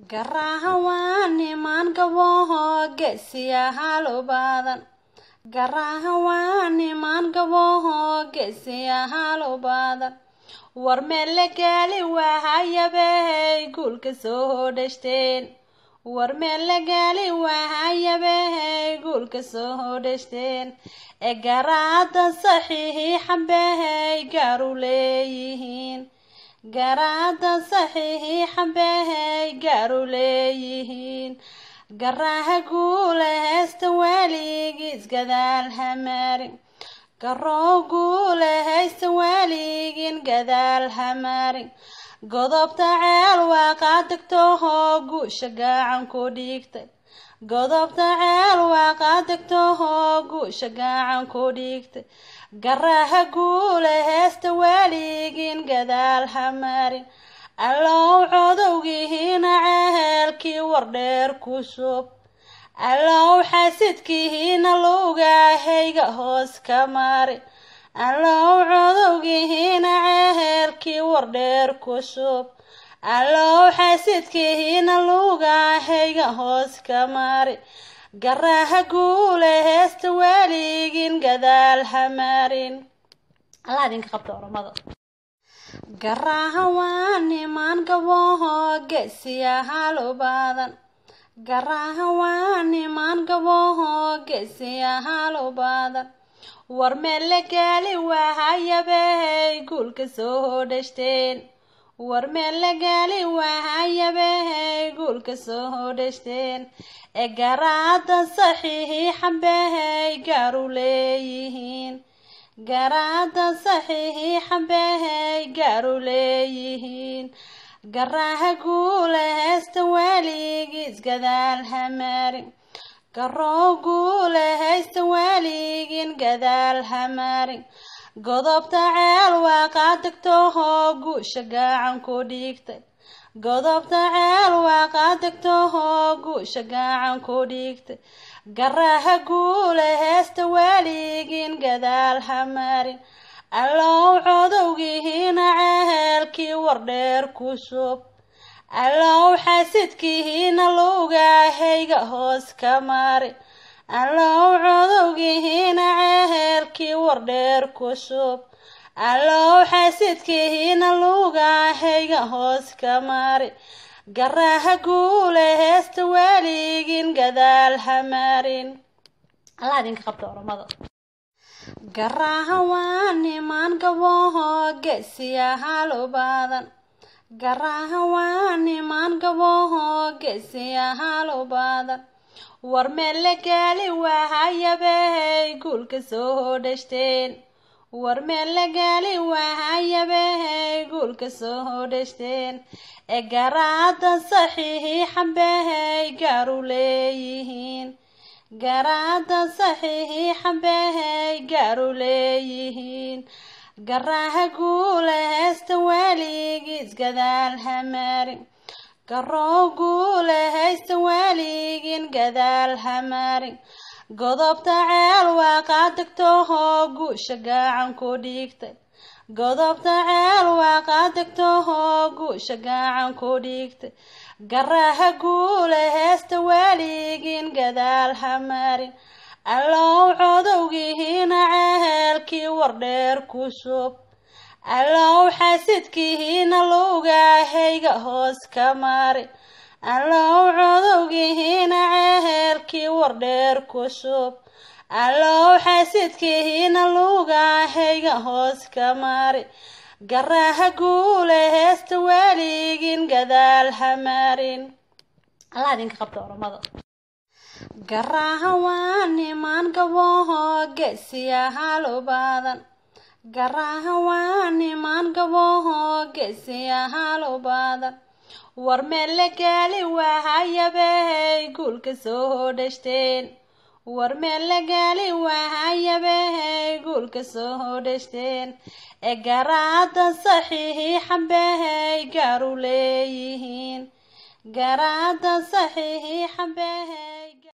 garaha waa niman gaboho geesiyahaal u badan garaha waa niman gaboho geesiyahaal u badan war meelle gaali waahayabey guulka soo hodhashteen war meelle gaali waahayabey guulka soo hodhashteen ee garaada saxiixabey gaaru leeyihiin garaada saxiixabey gaaru leeyihiin garaha guula heesta waaligiis gadaal hamarin garoo guula haysta waaligin gadaal hamarin godobta ceel waa qaadegtohoo guusha gacan ku dhigtay godobta ceel waa qaadegtohoo guusha gacan ku dhigtay garaha guula heesta waaligin gadaal hamarin allow codowgihiina cehelkii wardheer ku shub allow xasidkihiina lugaahayga hoos ka mari allow codowgihiina cehelkii wardheer ku shub allow xasidkihiina lugaahayga hoos ka mari garaha guula heesta waaligin gadaal hamarin allah idinka qabta oramada garaha waa niman gaboho geesiyahaal u badan garaha waa niman gaboho geesiyahaal u badan war meelle gaali waahayabey guulka soo hodhashteen war meelle gaali waahayabey guulka soo hodhashteen ee garaada saxiixabey gaaru leeyihiin garaada saxiixabey gaaru leeyihiin garaha guula heesta waaligiis gadaal hamarin garoo guula haysta waaligin gadaal hamarin godobta ceel waa qaadegtohoo guusha gacan ku dhigtay godobta ceel waa qaadegtohoo guusha gacan ku dhigtay garaha guula heesta waaligin gadaal hamarin allow codowgihiina cehelkii wardheer ku shub allow xasidkihiina lugaahayga hoos ka mari allow codowgihiina cehelkii wardheer ku shub allow xasidkihiina lugaahayga hoos ka mari garaha guula heesta waaligin gadaal hamarin allah idinka qabta oramada garaha waa niman gaboho geesiyahaal u badan garaha waa niman gaboho geesiyahaal u badan war meelle gaali waahayabey guulka soo hodhashteen war meelle gaali waahayabey guulka soo hodhashteen ee garaada saxiixabey gaaru leeyihiin garaada saxiixabey gaaru leeyihiin garaha guula heesta waaligiis gadaal hamarin garoo guula haysta waaligin gadaal hamarin godobta ceel waa qaadegtohoo guusha gacan ku dhigtay godobta ceel waa qaadegtohoo guusha gacan ku dhigtay garaha guula heesta waaligin gadaal hamarin allow codowgihiina cehelkii wardheer ku shub allow xasidkihiina lugaahayga hoos ka mari allow codowgihiina cehelkii wardheer ku shub allow xasidkihiina lugaahayga hoos ka mari garaha guula heesta waaligin gadaal hamarin allah idinka qabta oramada garaha waa niman gaboho geesiyahaal u badan garaha waa niman gaboho geesiyahaal u badan war meelle gaali waahayabey guulka soo hodhashteen war meelle gaali waahayabey guulka soo hodhashteen ee garaada saxiixabey gaaru leeyihiin garaada saxiixabey